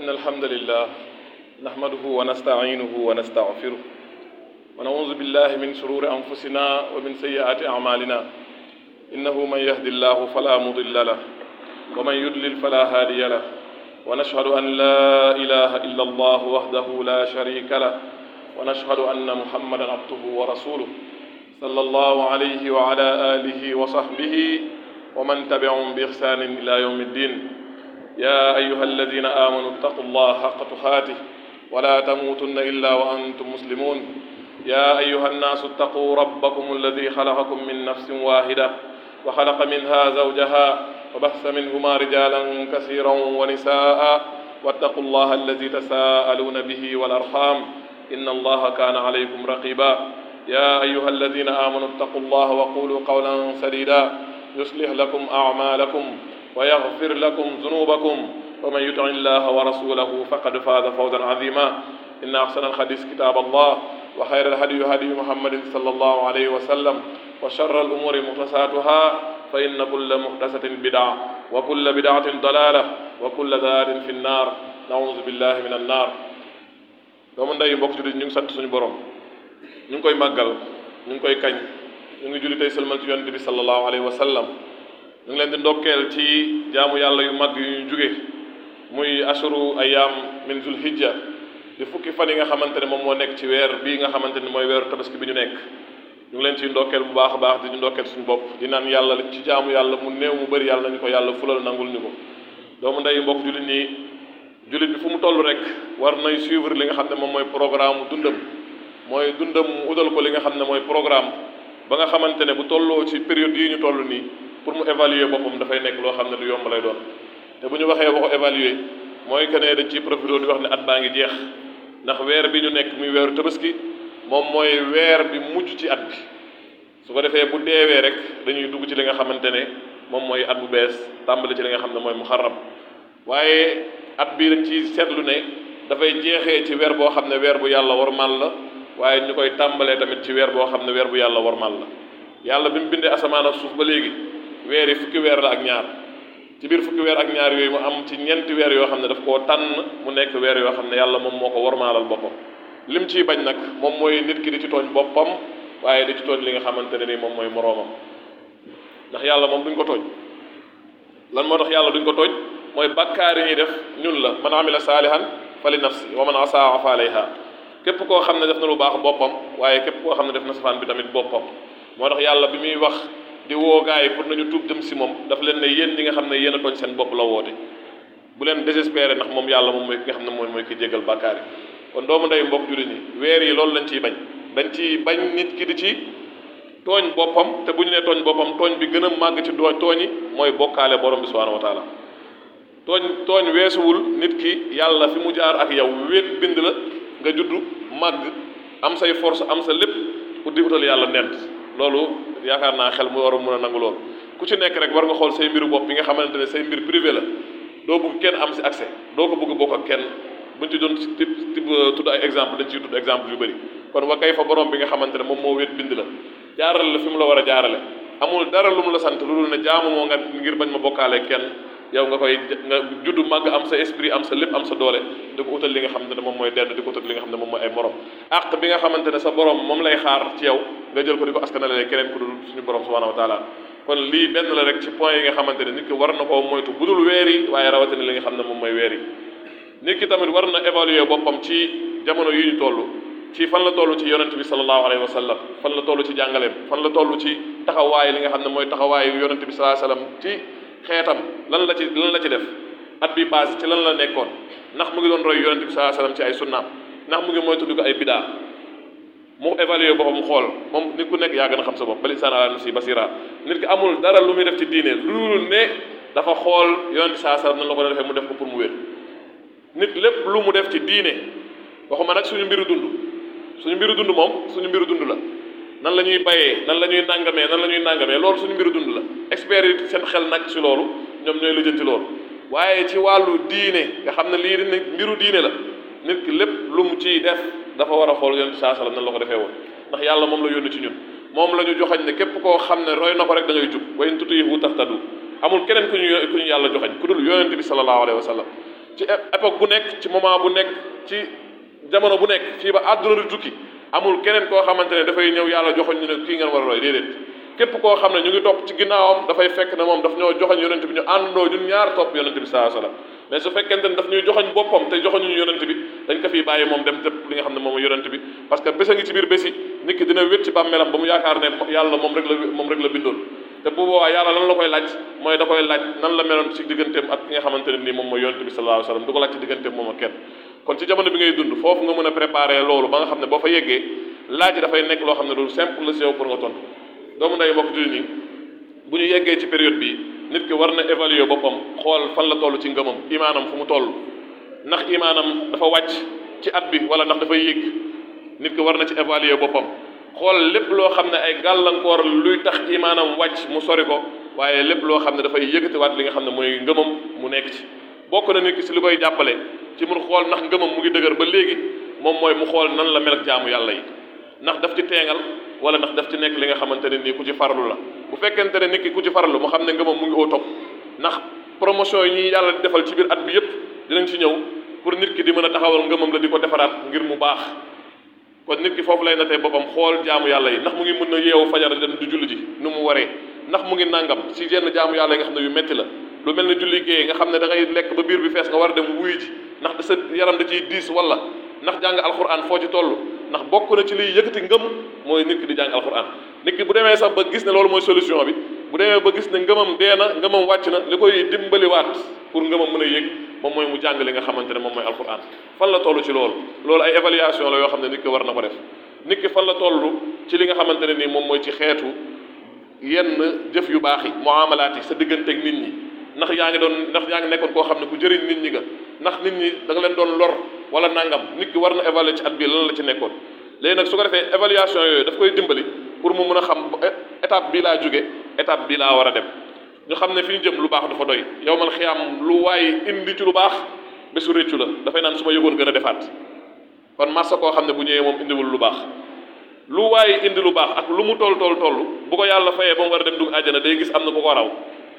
إن الحمد لله نحمده ونستعينه ونستغفره ونعوذ بالله من شرور أنفسنا ومن سيئات أعمالنا إنه من يهد الله فلا مضل له ومن يضلل فلا هادي له ونشهد أن لا إله إلا الله وحده لا شريك له ونشهد أن محمدا عبده ورسوله صلى الله عليه وعلى آله وصحبه ومن تبعهم بإحسان إلى يوم الدين يا أيها الذين آمنوا اتقوا الله حق تقاته ولا تموتن إلا وأنتم مسلمون يا أيها الناس اتقوا ربكم الذي خلقكم من نفس واحدة وخلق منها زوجها وبث منهما رجالا كثيرا ونساء واتقوا الله الذي تساءلون به والأرحام إن الله كان عليكم رقيبا يا أيها الذين آمنوا اتقوا الله وقولوا قولا سديدا يصلح لكم أعمالكم ويغفر لكم ذنوبكم ومن يطع الله ورسوله فقد فاز فوزا عظيما إن أحسن الحديث كتاب الله وخير الهدي هدي محمد صلى الله عليه وسلم وشر الأمور محدثاتها فإن كل محدثة بدعة وكل بدعة ضلالة وكل ضلالة في النار نعوذ بالله من النار doomu ndey mbokk jullit ñu ngi sant suñu borom ñu ngi koy màggal ñu ngi koy kañ ñu ngi julli tey sëlmal ci yonent bi sallallahu alayhi wa sallam ñu ngi leen di ndokkeel ci jaamu yàlla yu mag yu ñu jóge muy ashuru ayam min zul hijja di fukki fan yi nga xamante ne moom moo nekk ci weer bii nga xamante ne mooy weeru tabaski bi ñu nekk ñu ngi leen ciy ndokkeel bu baax a baax di ñu ndokkeel suñu bopp di naan yàlla liñ ci jaamu yàlla mu néew mu bëri yàlla nañu ko yàlla fulal nangul ñu ko doomu ndey mbokk jullit ñi jullit bi fu mu toll rek war nay suivre li nga xam ne moom mooy programme dundam mooy dundam mu udal ko li nga xam ne mooy programme ba nga xamante ne bu tolloo ci période yi ñu toll nii pour mu évaluer boppam dafay nekk loo xam ne du yomb lay doon te bu ñu waxee waxu évaluer mooy que ne dañ ciy profité di wax ne at baa ngi jeex ndax weer bi ñu nekk muy weeru tabaski moom mooy weer bi mujj ci at bi su ko defee bu deewee rek dañuy dugg ci li nga xamante ne moom mooy at bu bees tàmbali ci li nga xam ne mooy muharram waaye at bii dañ ci seetlu ne dafay jeexee ci weer boo xam ne weer bu yàlla warmal la waaye ñu koy tàmbalee tamit ci weer boo xam ne weer bu yàlla warmal la yàlla bi mu bindee asamaan ak suuf ba léegi weer yi fukki weer la ak ñaar ci biir fukki weer ak ñaar yooyu mu am ci ñeenti weer yoo xam ne daf koo tànn mu nekk weer yoo xam ne yàlla moom moo ko warmaalal boppam lim ciy bañ nag moom mooy nit ki di ci tooñ boppam waaye di ci tooñ li nga xamante ne ni moom mooy moroomam ndax yàlla moom duñ ko tooñ lan moo tax yàlla duñ ko tooñ mooy bakkaar yi ñuy def ñun la man amila saalihan fa li nafsi wa man asaa fa alayha képp koo xam ne def na lu baax boppam waaye képp koo xam ne def na safaan bi tamit boppam moo tax yàlla bi muy wax di woo gaa yi pour nañu tuub jëm si moom daf leen ne yéen ñi nga xam ne yéen a tooñ seen bopp la woote bu leen désespéré ndax moom yàlla moom mooy ki nga xam ne mooy mooy ki jégal bàkkaar yi kon doomu ndey mbokk jullit ñi weer yi loolu lañ ciy bañ dañ ciy bañ nit ki di ci tooñ boppam te bu ñu nee tooñ boppam tooñ bi gën a màgg ci doo tooñ yi mooy bokkaale borom bi subhanahu wa taala tooñ tooñ weesuwul nit ki yàlla fi mu jaar ak yow wéet bind la nga juddu màgg am say force am sa lépp pour di utal yàlla nent loolu yaakaar naa xel mu war a mën a nangu loolu ku ci nekk rek war nga xool say mbiru bopp bi nga xamante ne say mbir privé la doo bëgg kenn am si accès doo ko bëgg bokk ak kenn buñ ci doon tib tib tudd ay exemple dañ ciy tudd exemple yu bëri kon wa kay fa borom bi nga xamante ne moom moo wéet bind la jaarale la fi mu la war a jaarale amul dara lu mu la sant lu dul ne jaamu moo nga ngir bañ ma bokkaale kenn yow nga koy nga juddu màgg am sa esprit am sa lépp am sa doole di ko utal li nga xamante ne moom mooy dend di ko utal li nga xam ne moom mooy ay morom àq bi nga xamante ne sa borom moom lay xaar ci yow nga jël ko di ko askanale keneen ku dul suñu borom subhanahu wa taala kon lii benn la rek ci point yi nga xamante ne nit ki war na koo moytu bu dul weer yi waaye rawatina li nga xam ne moom mooy weer yi nit ki tamit war na évaluer boppam ci jamono yi ñu toll ci fan la toll ci yonent bi sallallahu alayhi wa sallam fan la toll ci jàngaleem fan la toll ci taxawaay li nga xam ne mooy taxawaayu yonent bi sallallahu alayhi wa sallam ci xeetam lan la ci lan la ci def at bi passé ci lan la nekkoon ndax mu ngi doon roy yonent bi sallallahu alayhi wa sallam ci ay sunnaam ndax mu ngi moytu di ko ay bidaa mu évaluer boppam xool moom nit ku nekk yaa gën a xam sa bopp bal insaan ala nafsi basira nit ki amul dara lu muy def ci diine lu dul ne dafa xool yonent bi sallallahu alayhi wa sallam nan la ko defee mu def ko pour mu wér nit lépp lu mu def ci diine waxuma nag suñu mbiru dund suñu mbiru dund moom suñu mbiru dund la nan la ñuy bayee nan la ñuy nàngamee nan la ñuy nàngamee loolu suñu mbiru dund la experts yi seen xel nag ci loolu ñoom ñooy lijjanti loolu waaye ci wàllu diine nga xam ne lii di mbiru diine la nit ki lépp lu mu ciy def dafa war a xool yonent saa sallam nan la ko defee woon ndax yàlla moom la yónni ci ñun moom la ñu joxañ ne képp koo xam ne roy na ko rek da ngay jub wa in tutiihu tahtadu amul keneen ku ñu ku ñu yàlla joxañ ku dul yonent bi sallallahu alayhi wa sallam ci époque bu nekk ci moment bu nekk ci jamono bu nekk fii ba àdduna di tukki amul keneen koo xamante ne dafay ñëw yàlla joxoñ ñu ne kii ngeen war a roy déedéet képp koo xam ne ñu ngi topp ci ginnaawam dafay fekk ne moom daf ñoo joxoñ yonent bi ñu àndoo ñun ñaar topp yonent bi saa sallam mais su fekkente ne daf ñuy joxoñ boppam te joxoñu ñu yonent bi dañ ko fiy bàyyi moom dem tëpp li nga xam ne moom yonent bi parce que bés a ngi ci biir bési nit ki dina wét ci bàmmeelam ba mu yaakaar ne yàlla moom rek la moom rek la bindoon te bu boobaa yàlla lan la koy laaj mooy da koy laaj nan la meloon ci digganteem ak ki nga xamante ne nii moom mooy yonent bi sallallahu alayhi wasallam du ko laaj ci digganteem moom ak kenn kon ci jamono bi ngay dund foofu nga mën a préparer loolu ba nga xam ne boo fa yeggee laaj dafay nekk loo xam ne loolu simple la si yow pour nga tontu doomu nday mbokk jullit ñi bu ñu yeggee ci période bi nit ki war na évaluer boppam xool fan la toll ci ngëmam imaanam fu mu toll ndax imaanam dafa wàcc ci at bi wala ndax dafay yéeg nit ki war na ci évaluer boppam xool lépp loo xam ne ay gàllankoor luy tax imaanam wàcc mu sori ko waaye lépp loo xam ne dafay yëkkatiwaat li nga xam ne mooy ngëmam mu nekk ci bokk na nit ki si li koy jàppale ci mun xool ndax ngëmam mu ngi dëgër ba léegi moom mooy mu xool nan la mel ak jaamu yàlla yi ndax daf ci teengal wala ndax daf ci nekk li nga xamante ne nii ku ci farlu la bu fekkente ne nit ki ku ci farlu mu xam ne ngëmam mu ngi au top ndax promotion yi ñuy yàlla di defal ci biir at bi yépp dinañ ci ñëw pour nit ki di mën a taxawal ngëmam la di ko defaraat ngir mu baax kon nit ki foofu lay natee boppam xool jaamu yàlla yi ndax mu ngi mën a yeewu fajar dem du julli ji nu mu waree ndax mu ngi nangam ci yenn jaamu yàlla yi nga xam ne yu metti la lu mel ne julli géey nga xam ne da ngay lekk ba biir bi fees nga war a dem wuy ji ndax da sa yaram da ciy diis wala ndax jàng alxuraan foo ci toll ndax bokk na ci liy yëkkati ngëm mooy nit ki di jàng alxuraan nit ki bu demee sax ba gis ne loolu mooy solution bi bu demee ba gis ne ngëmam dee na ngëmam wàcc na li koy dimbaliwaat pour ngëmam mën a yëg moom mooy mu jàng li nga xamante ne moom mooy alxuraan fan la toll ci loolu loolu ay évaluation la yoo xam ne nit ki war na ko def nit ki fan la toll ci li nga xamante ne nii moom mooy ci xeetu yenn jëf yu baax yi muamalaat yi sa digganteeg nit ñi ndax yaa ngi doon ndax yaa ngi nekkoon koo xam ne ku jëriñ nit ñi nga ndax nit ñi da nga leen doon lor wala nangam nit ki war na évaluer ci at bii lan la ci nekkoon léegi nag su ko defee évaluation yooyu daf koy dimbali pour mu mën a xam étape bii laa jóge étape bii laa war a dem ñu xam ne fi ñu jëm lu baax dafa doy yow man xiyaam lu waay indi ci lu baax bésu réccu la dafay naan su ma yëgoon gën a defaat kon massa koo xam ne bu ñëwee moom indiwul lu baax lu waay indi lu baax ak lu mu toll toll toll bu ko yàlla fayee ba mu war a dem dugg àjjana day gis am na ku ko raw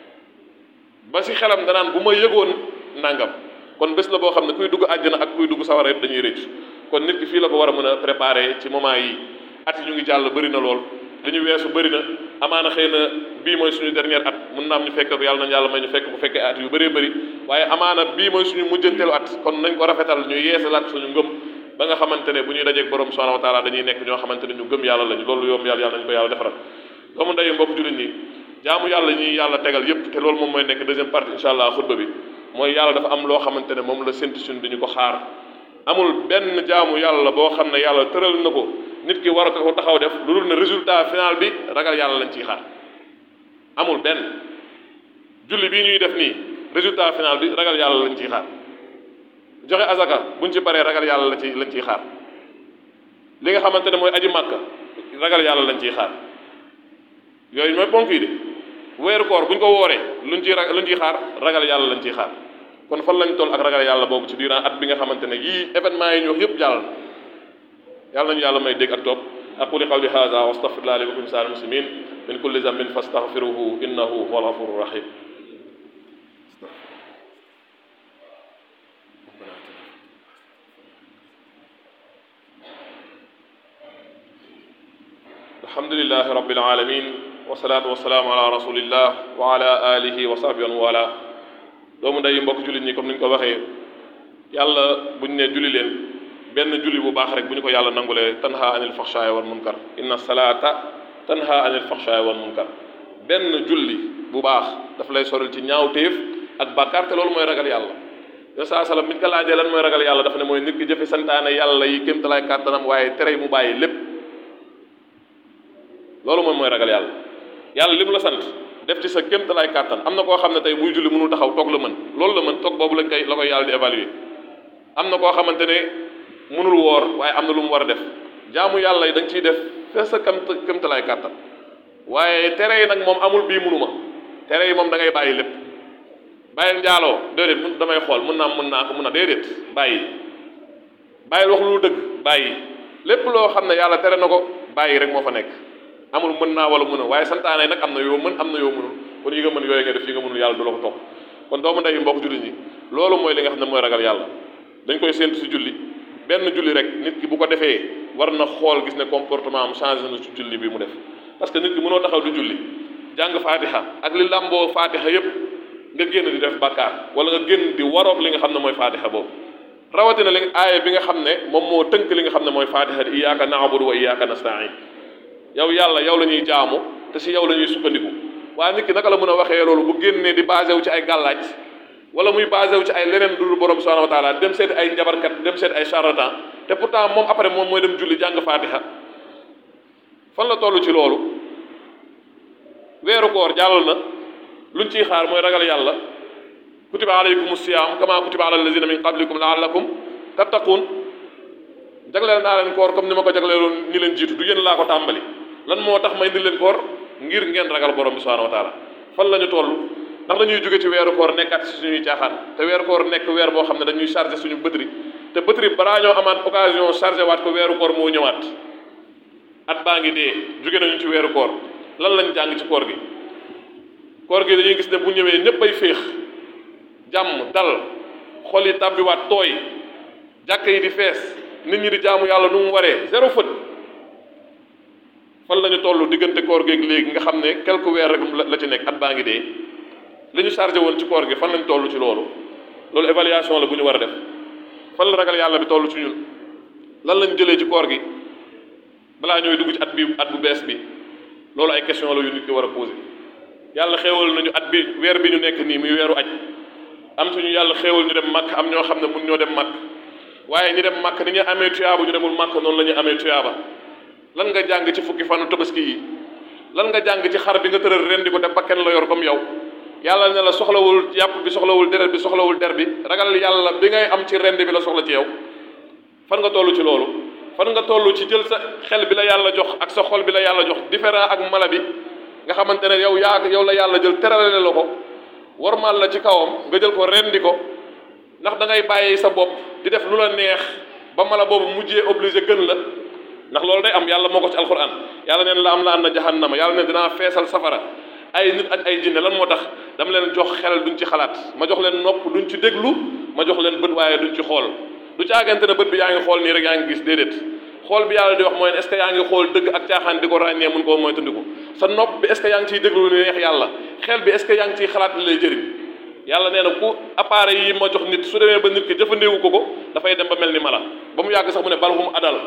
ba si xelam danaan bu ma yëgoon nangam kon bés la boo xam ne kuy dugg àjjana ak kuy dugg sawara yëpp dañuy rëcc kon nit ki fii la ko war a mën a préparer ci moment yi at yi ñu ngi jàll bëri na lool li ñu weesu bëri na amaana xëy na bii mooy suñu dernière at mun na am ñu fekk yàlla nañ yàlla may ñu fekk bu fekkee at yu bëree bëri waaye amaana bii mooy suñu mujjanteelu at kon nañ ko rafetal ñu yeesalaat suñu ngëm ba nga xamante ne bu ñuy dajeeg borom subhanahu wa taala dañuy nekk ñoo xamante ne ñu gëm yàlla lañu loolu yoom yàlla yàlla nañu ko yàlla defaral doomu ndeyu mbokk jullit ñi jaamu yàlla ñuy yàlla tegal yépp te loolu moom mooy nekk deuxième partie incha allah xutba bi mooy yàlla dafa am loo xamante ne moom la séntu suñu dañu ko xaar amul benn jaamu yàlla boo xam ne yàlla tëral na ko nit ki war a ko taxaw def lu dul ne résultat final bi ragal yàlla lañ ciy xaar amul benn julli bii ñuy def nii résultat final bi ragal yàlla lañ ciy xaar joxe azaka buñ ci paree ragal yàlla la ci lañ ciy xaar li nga xamante ne mooy aji màkka ragal yàlla lañ ciy xaar yooyu mooy ponk yi de weeru koor buñ ko wooree luñ ciy ra luñ ciy xaar ragal yàlla lañ ciy xaar kon fan lañ toll ak ragal yàlla boobu ci durant at bi nga xamante ne yii événement yi ñu wax yëpp jàll na yàlla nañu yàlla may dégg ak topp aquli qawli hada wa astaghfirullah li wa lakum sa'il muslimin min kulli zambin fastaghfiruhu innahu huwal ghafurur rahim alhamdulillahi rabbil alamin wasalaatu wasalaamu ala rasulillah wa ala alihi wa sahbihi wa wala doomu nday mbokk jullit ñi comme ni ñu ko waxee yàlla bu ñu nee julli leen benn julli bu baax rek bu ñu ko yàlla nangulee tanha anil faxshaay wal munkar inna salaata tanha anil faxshaay wal munkar benn julli bu baax daf lay soril ci ñaawteef ak bàkkaar te loolu mooy ragal yàlla yo saa salaam bi ñu ko laajee lan mooy ragal yàlla dafa ne mooy nit ki jëfe santaane yàlla yi kémtalaay kàttanam waaye tere mu bàyyi lépp loolu moom mooy ragal yàlla yàlla li mu la sant def ci sa kéemtalaay kàttan am na koo xam ne tey buy julli mënul taxaw toog la mën loolu la mën toog boobu lañ koy la koy yàlla di évaluer am na koo xamante ne mënul woor waaye am na lu mu war a def jaamu yàlla yi da nga ciy def fees sa kémt kéemtalaay kàttan waaye tere yi nag moom amul bii mënuma tere yi moom da ngay bàyyi lépp bàyyil njaaloo déedéet mun damay xool mën naa mën naa ko mën a déedéet bàyyi bàyyil wax lu dëgg bàyyi lépp loo xam ne yàlla tere na ko bàyyi rek moo fa nekk amul mën naa wala mën a waaye santaane nag am na yoo mën am na yoo mënul kon yi nga mën yooyu nga def yi nga mënul yàlla du la ko topp kon doomu ndey mbokk jullit ñi loolu mooy li nga xam ne mooy ragal yàlla dañ koy séntu si julli benn julli rek nit ki bu ko defee war na xool gis ne comportement am changé na ci julli bi mu def parce que nit ki mënoo taxaw di julli jàng faatiha ak li làmboo faatiha yépp nga génn di def bàkkaar wala nga génn di waroog li nga xam ne mooy faatiha boobu rawatina li aaya bi nga xam ne moom moo tënk li nga xam ne mooy faatiha di iyyaka na'budu wa iyyaka nasta'in yow yàlla yow la ñuy jaamu te si yow la ñuy sukkandiku waaye nit ki naka la mën a waxee loolu bu génnee di basé wu ci ay gàllaaj wala muy basé wu ci ay leneen dul borom subhanahu wa taala dem seeti ay njabarkat dem seeti ay charlatan te pourtant moom après moom mooy dem julli jàng faatiha fan la toll ci loolu weeru koor jàll na luñ ciy xaar mooy ragal yàlla kutiba alaykum siyaam kama kutiba ala allazina min qablikum laallakum tattaqun jagleel naa leen koor comme ni ma ko jagleeloon ñi leen jiitu du yéen laa ko tàmbali lan moo tax may indi leen koor ngir ngeen ragal borom bi subhanahu wa taala fan la ñu toll ndax dañuy jóge ci weeru koor nekkaat si suñuy caaxaan te weeru koor nekk weer boo xam ne dañuy chargé suñu bëtri te bëtri balaa ñoo amaat occasion chargé waat ko weeru koor moo ñëwaat at baa ngi dee jóge nañu ci weeru koor lan lañ jàng ci koor gi koor gi dañuy gis ne bu ñëwee ñëpp ay féex jàmm dal xol yi tàbbiwaat tooy jàkk yi di fees nit ñi di jaamu yàlla nu mu waree zéro fët fan la ñu toll diggante koor geeg léegi nga xam ne quelques weer rek la ci nekk at baa ngi dee li ñu chargé woon ci koor gi fan lañ toll ci loolu loolu évaluation la bu ñu war a def fan la ragal yàlla bi toll ci ñun lan lañ jëlee ci koor gi balaa ñooy dugg ci at bi at bu bees bi loolu ay question la yu nit ki war a posé yàlla xéewal nañu at bi weer bi ñu nekk nii muy weeru aj am suñu yàlla xéewal ñu dem màkk am ñoo xam ne mun ñoo dem màkk waaye ñi dem màkk ni ñu amee tuyaaba ñu demul màkk noonu la ñu amee tuyaaba lan nga jàng ci fukki fanu tabaski yi lan nga jàng ci xar bi nga tëral ren di ko te bakken la yor comme yow yàlla ne la soxlawul yàpp bi soxlawul deret bi soxlawul der bi ragal yàlla bi ngay am ci rend bi la soxla ci yow fan nga toll ci loolu fan nga toll ci jël sa xel bi la yàlla jox ak sa xol bi la yàlla jox différent ak mala bi nga xamante ne yow yaa yow la yàlla jël terale la ko warmal la ci kawam nga jël ko rendi ko ndax da ngay bàyyi sa bopp di def lu la neex ba mala boobu mujjee obligé gën la ndax loolu day am yàlla moo ko ci alquran yàlla neen la am la an na jahannama yàlla ne dinaa feesal safara ay nit ak ay jinne lan moo tax dama leen jox xel duñ ci xalaat ma jox leen nopp duñ ci déglu ma jox leen bët waaye duñ ci xool du caagante ne bët bi yaa ngi xool nii rek yaa ngi gis déedéet xool bi yàlla di wax mooy est ce que yaa ngi xool dëgg ak caaxaan di ko ràññee mun koo moytandiku sa nopp bi est ce que yaa ngi ciy déglu lu neex yàlla xel bi est ce que yaa ngi ciy xalaat li lay jëriñ yàlla nee na ku appareil yi ma jox nit su demee ba nit ki jëfandeewu ko ko dafay dem ba mel ni mala ba mu yàgg sax mu ne balhum adal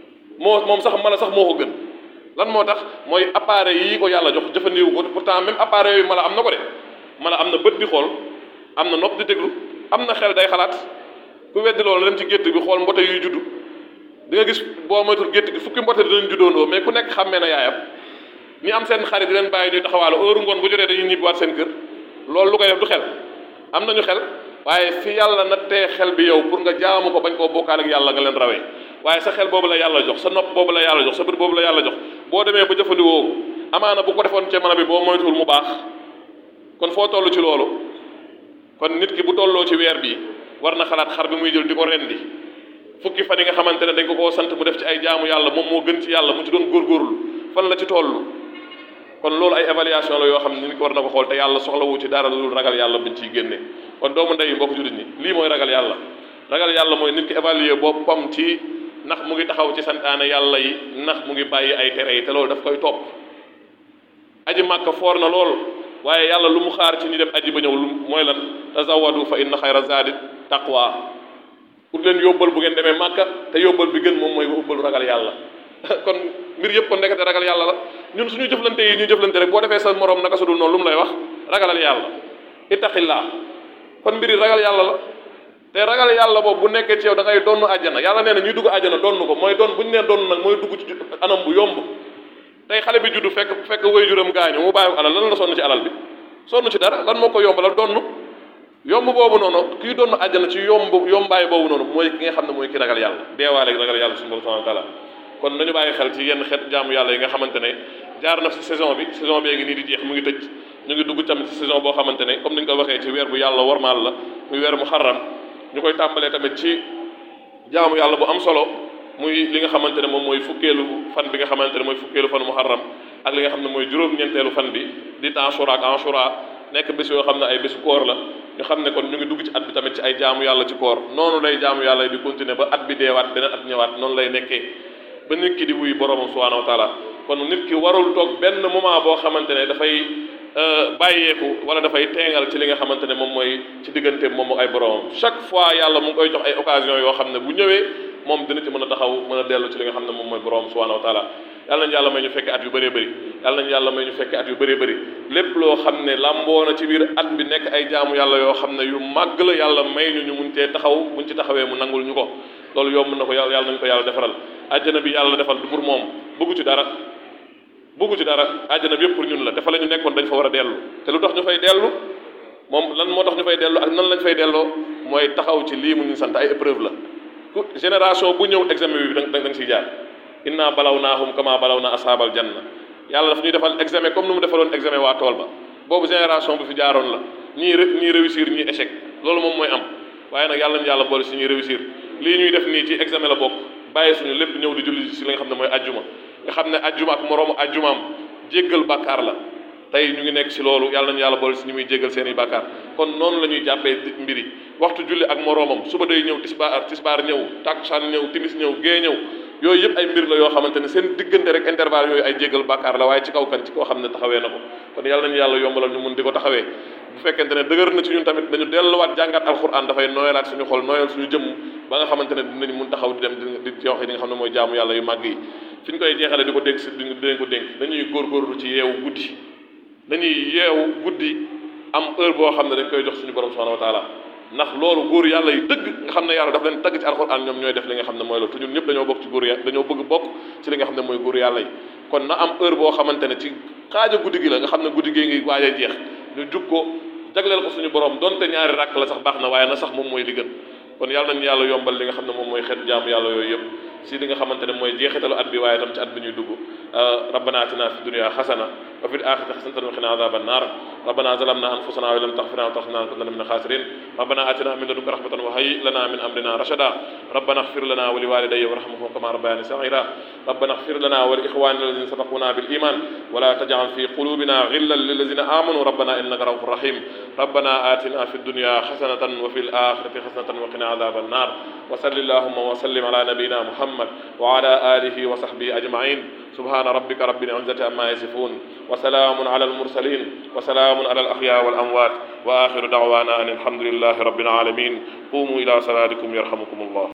moo moom sax mala sax moo ko gën lan moo tax mooy appareil yi ko yàlla jox jëfandeewu ko pourtant même appareil yooyu mala am na ko de mala am na bët di xool am na nopp di déglu am na xel day xalaat ku weddi loolu dem ci gétt bi xool mbote yuy juddu di nga gis boo moytul gétt gi fukki mbote dinañ juddoondoo mais ku nekk xàmmee na yaayam ñi am seen xarit di leen bàyyi ñuy taxawaalu heure ngoon bu jotee dañuy ñibbiwaat seen kër loolu lu koy def du xel am nañu xel waaye fi yàlla nattee xel bi yow pour nga jaamu ko bañ koo bokkaale ak yàlla nga leen rawee waaye sa xel boobu la yàlla jox sa nopp boobu la yàlla jox sa bët boobu la yàlla jox boo demee ba jëfandikoo ko amaana bu ko defoon ci mën bi boo moytuwul mu baax kon foo toll ci loolu kon nit ki bu tolloo ci weer bi war na xalaat xar bi muy jël di ko rendi fukki fan yi nga xamante ne dañ ko koo sant mu def ci ay jaamu yàlla moom moo gën ci yàlla mu ci doon góorgóorlu fan la ci toll kon loolu ay évaluation la yoo xam ne nit ko war na ko xool te yàlla soxlawu ci dara lu ragal yàlla bañ ciy génne kon doomu ndey mbokk jullit ñi lii mooy ragal yàlla ragal yàlla mooy nit ki évaluer boppam ci ndax mu ngi taxaw ci santaane yàlla yi ndax mu ngi bàyyi ay tere yi te loolu daf koy topp aji màkka foor na lool waaye yàlla lu mu xaar ci ñi dem aji ba ñëw lu mooy lan tazawadu fa inna xayra zaadi taqwa pour leen yóbbal bu ngeen demee màkka te yóbbal bi gën moom mooy yóbbalu ragal yàlla kon mbir yëpp kon nekkate ragal yàlla la ñun suñu jëflante yi ñu jëflante rek boo defee sa morom naka su dul noonu lu mu lay wax ragalal yàlla ittaqillaa kon mbir yi ragal yàlla la te ragal yàlla boobu bu nekkee ci yow da ngay donn àjjana yàlla nee na ñuy dugg àjjana donn ko mooy doon bu ñu nee donn nag mooy dugg ci anam bu yomb tey xale bi juddu fekk fekk waajuram gaañu mu bàyyi ko alal lan la sonn ci alal bi sonn ci dara lan moo ko yomb la donn yomb boobu noonu kii donn àjjana ci yomb yombaay boobu noonu mooy ki nga xam ne mooy ki ragal yàlla deewaale ragal yàlla subhanahu wa taala kon nañu bàyyi xel ci yenn xeet jaamu yàlla yi nga xamante ne jaar na ci saison bi saison bi ngi nii di jeex mu ngi tëj ñu ngi dugg tamit ci saison boo xamante ne comme ni ñu ko waxee ci weer bu yàlla warmaal la muy weer mu xarram ñu koy tàmbalee tamit ci jaamu yàlla bu am solo muy li nga xamante ne moom mooy fukkeelu fan bi nga xamante ne mooy fukkeelu fan muharram ak li nga xam ne mooy juróom-ñeenteelu fan bi di Ashura ak Ashura nekk bés yoo xam ne ay bésu koor la ñu xam ne kon ñu ngi dugg ci at bi tamit ci ay jaamu yàlla ci koor noonu lay jaamu yàlla yi di continuer ba at bi deewaat beneen at ñëwaat noonu lay nekkee ba nit ki di wuy boromam subhanahu wa taala kon nit ki warul toog benn moment boo xamante ne dafay bàyyeeku wala dafay teengal ci li nga xamante ne moom mooy ci diggante moom ay boromam chaque fois yàlla mu ngi koy jox ay occasion yoo xam ne bu ñëwee moom dina ci mën a taxaw mën a dellu ci li nga xam ne moom mooy boromam subhanahu wa taala yàlla nañu yàlla may ñu fekke at yu bëree bëri yàlla nañu yàlla may ñu fekke at yu bëree bëri lépp loo xam ne lamboo na ci biir at bi nekk ay jaamu yàlla yoo xam ne yu màgg la yàlla may ñu ñu mun cee taxaw buñ ci taxawee mu nangul ñu ko loolu yomb na ko yàlla yàlla nañu ko yàlla defaral àjjana bi yàlla defal du pour moom bëggu ci dara bëggu ci dara àjjana bi yëpp pour ñun la te fa la ñu nekkoon dañ fa war a dellu te lu tax ñu fay dellu moom lan moo tax ñu fay dellu ak nan lañ fay delloo mooy taxaw ci lii mu ñu sant ay épreuve la ku génération bu ñëw examen bi da nga da nga siy jaar inna balaw naahum kama balaw na ashaabal janna yàlla daf ñuy defal examen comme ni mu defaloon examen waa tool ba boobu génération bu fi jaaroon la ñii ñii réussir ñii échec loolu moom mooy am waaye nag yàlla nañu yàlla boole si ñuy réussir lii ñuy def nii ci examen la bokk bàyyi suñu lépp ñëw di julli si li nga xam ne mooy ajjuma nga xam ne ajjuma ak moroomu ajjumaam jéggal bàkkaar la tey ñu ngi nekk si loolu yàlla nañu yàlla boole si ñu muy jéggal seen i bàkkaar kon noonu la ñuy jàppee mbiri waxtu julli ak moroomam suba day ñëw tisbaar tisbaar ñëw takkusaan ñëw timis ñëw gée ñëw yooyu yëpp ay mbir la yoo xamante ne seen diggante rek intervalle yooyu ay jéggal bàkkaar la waaye ci kaw kan ci koo xam ne taxawee na ko kon yàlla nañu yàlla yombalal ñu mun di ko taxawee bu fekkente ne dëgër na ci ñun tamit dañu delluwaat jàngat alquran dafay nooyalaat suñu xol nooyal suñu jëmm ba nga xamante ne dinañ mun taxaw di dem di joxe li nga xam ne mooy jaamu yàlla yu màgg yi fi ñu koy jeexale di ko dénk si dinañ ko dénk dañuy góorgóorlu ci yeewu guddi dañuy yeewu guddi am heure boo xam ne dañ koy jox suñu borom subhanahu wa taala ndax loolu góor yàlla yi dëgg nga xam ne yàlla daf leen tagg ci alxuraan ñoom ñooy def li nga xam ne mooy loolu te ñun ñëpp dañoo bokk ci góor yàlla dañoo bëgg bokk ci li nga xam ne mooy góor yàlla yi kon na am heure boo xamante ne ci xaaja guddi gi la nga xam ne guddi gi ngi waaj a jeex ñu jug ko jagleel ko suñu borom donte ñaari rakk la sax baax na waaye na sax moom mooy li gën kon yàlla nañu yàlla yombal li nga xam ne moom mooy xeet jaamu yàlla yooyu yëpp si li nga xamante ne mooy jeexitalu at bi waaye tam ci at bi ñuy dugg rabbana atina fi dunya xasana wa fil axirati xasanatan wa qina adhaban nar rabbana zalamna anfusana wa lam taghfir lana wa tarhamna lanakunanna min al-khasirin rabbana atina min ladunka rahmatan wa hayyi lana min amrina rashada rabbana ighfir lana wa liwalidayya warhamhum kama rabbayani saghira rabbana ighfir lana wa li ikhwanina alladhina sabaquna bil iman wa la taj'al fi qulubina ghillan lil ladzina amanu rabbana innaka ra'ufur rahim rabbana atina fi dunya hasanatan wa fil akhirati hasanatan wa qina adhaban nar wa salli allahumma wa sallim ala nabiyyina muhammad wa ala alihi wa sahbihi ajma'in subhana rabbika rabbil izzati amma yasifun wa salamun ala al mursalin wa salamun ala al ahya wal amwat wa akhiru da'wana an alhamdulillahi rabbil alamin qumu ila salatikum yarhamukum allah